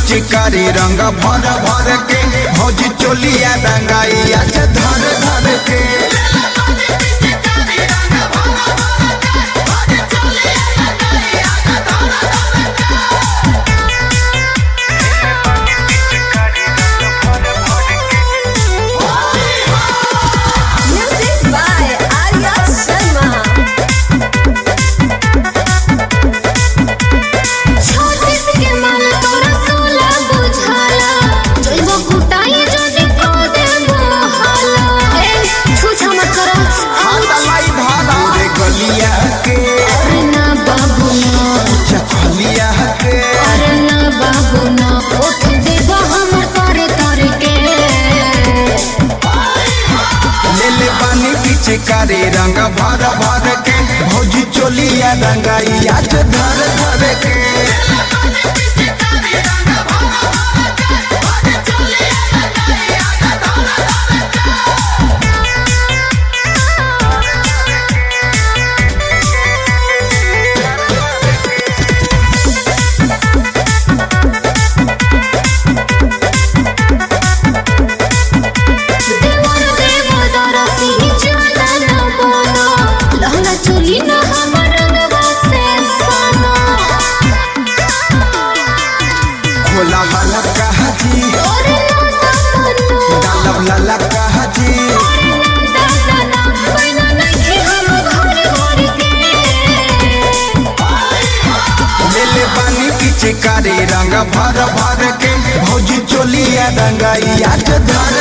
पिचकारी रंग भर भर के भौजी चोलिया रंगाइया से धर धर के Music by Arya Sharma. छत्तीस के मन तोरा सोला बुझाला जइबो कुटाई जने को देबो हाला ए छुछा मत करो लाई धारा रे गलिया के अरे ना बाबू ना चखलिया के अरे ना बाबू ना उठ देबो हमर तोरे तोरे के ले ले पानी पिचकारी रंग भर भर के भौजी चोलिया रंगाइया से धर धर के देवर देव दरसी जाला ना बोलो लहंगा चोली ना हमर रंगवा से सोनो खोला वाला कहा जी तोरे ना तमन्नो डालब लाला कहा जी दादा ना पैना नहीं हम घर घर के ले ले पानी पिचकारी रंग भर भर के भौजी चोलिया रंगाइया से धर